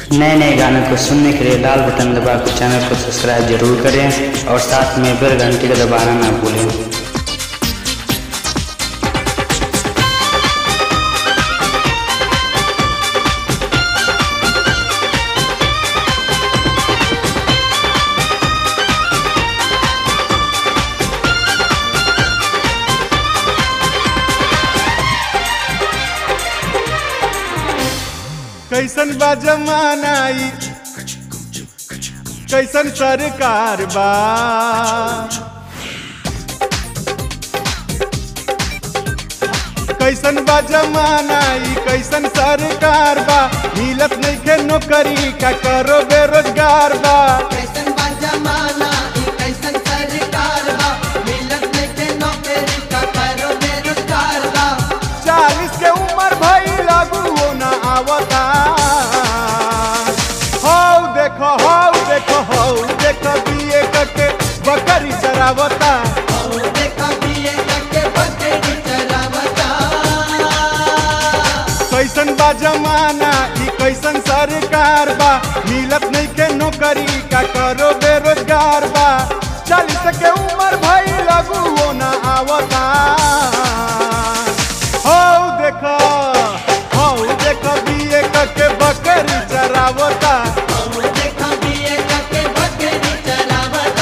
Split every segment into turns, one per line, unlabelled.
नए नए गानों को सुनने के लिए लाल बटन दबाकर चैनल को सब्सक्राइब जरूर करें और साथ में बेल घंटी को दबाना ना भूलें
कैसन बा जमाना ई कैसन सरकार बा कैसन बा जमाना ई कैसन सरकार बा मिलत नइखे नौकरी का करो बेरोजगार बा
कैसन बा जमाना ई कैसन सरकार बा मिलत नइखे नौकरी का करो बेरोजगार बा
चालीस के उम्र भई लागू ना आवता हौ देखो हौ देखो हौ देखो बीए करके बकरी चरावता
और देखा बीए करके बकरी चरावता
कैसन बा जमाना ई कैसन सरकार बा मिलत नइखे नौकरी का करो बेरोजगार बा चालीस के उम्र भई लागू ना आवता हौ देखो हौ देखो बीए करके बकरी चरावता
और देखा बीए करके बकरी चरावता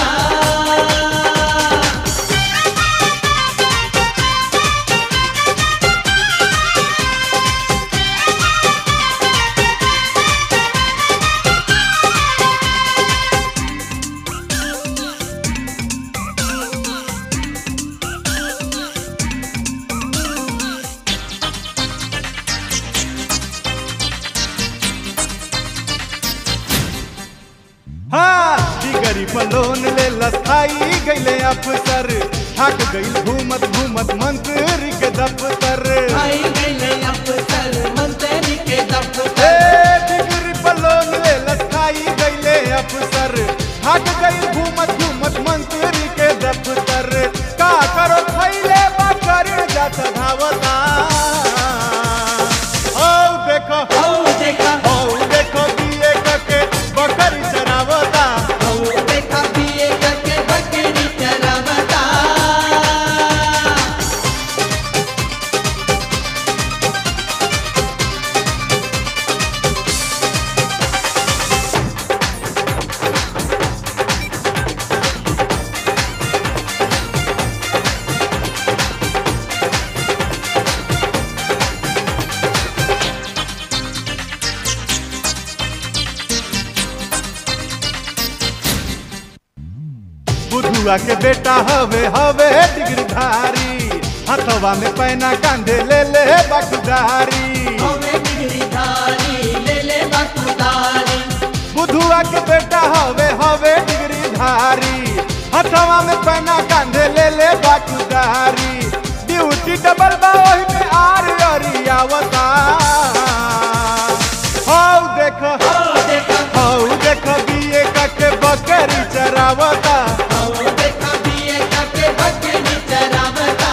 हाँ डिगरी पर लोन ले लसाई गईले अफसर थक गईल घूमत घूमत मंत्री के दफ्तर
आई गईले अफसर मंत्री के
ए
दफ्तर
डिगरी पर लोन ले लसाई गईले अफसर थक गईल घूमत घूमत मंत्री के दफ्तर का करो खैले बकर जात धावता औ देखो
और देखा
औ देखो दिए के बकरी चरावता
और देखा बीए करके बकरी चरावता
बुधुआ के बेटा हवे हवे डिग्रीधारी हथवा में पैना कांधे ले ले बखदारी
हमें बिगड़ी धारी ले ले बकुदारी
बुधुआ के बेटा हवे हवे डिग्रीधारी हथवा में पैना कांधे ले ले बखदारी ड्यूटी डबल बा ओही में आर अरियावता हौ देखो
और देखा
हौ देखो बीए के बकरी चरावता
और देखा बीए करके बकरी चरावता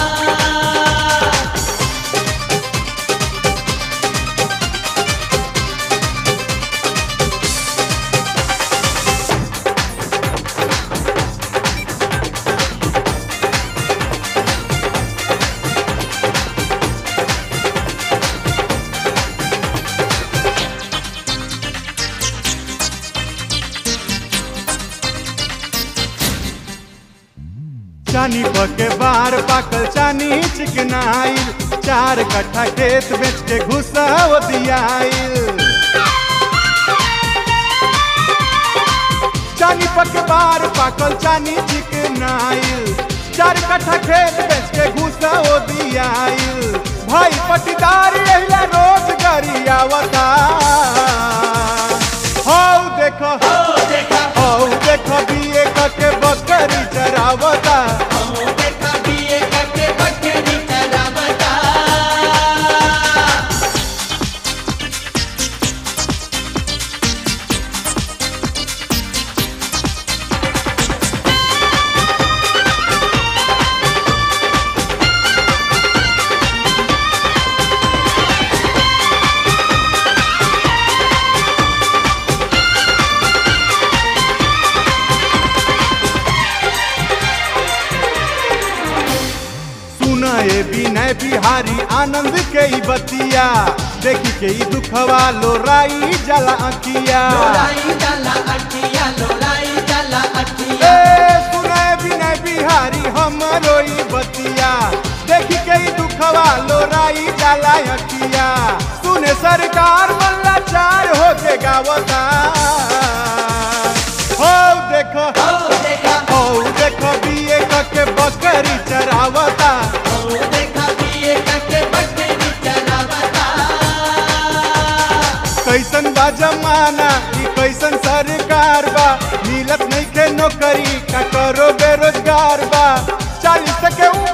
चानी पके बार पाकल चानी चिकनाइल चार कट्ठा खेत बेच के घुसा दियाइल चानी पके बार पाकल चानी चिकनाइल चार कट्ठा खेत बेच के घुसा दियाइल भाई पटीदार एहिला रोजगारी आवता हौ देखो
और देखा
हौ देखो बीए के बकरी चरावता
और देखा बीए करके बकरी चरावता
हौ आनंद के ई बतिया देखी के ई दुखवा लोराई जला अखिया
लोराई जाला अठिया लोराई जाला अठिया
ए सुने बिना बिहारी हमरो ई बतिया देखी के ई दुखवा लोराई जाला अखिया सुने सरकार मल्ला चार होके गावता हो देखो
ओ देखा
हो देखो बीए के बकरी चरावता
ओ देखा पिए कके बकरी चरावता
कैसन बा जमाना ई कैसन सरकार बा मिलत नहीं के नौकरी का करो बेरोजगार बा चालीस के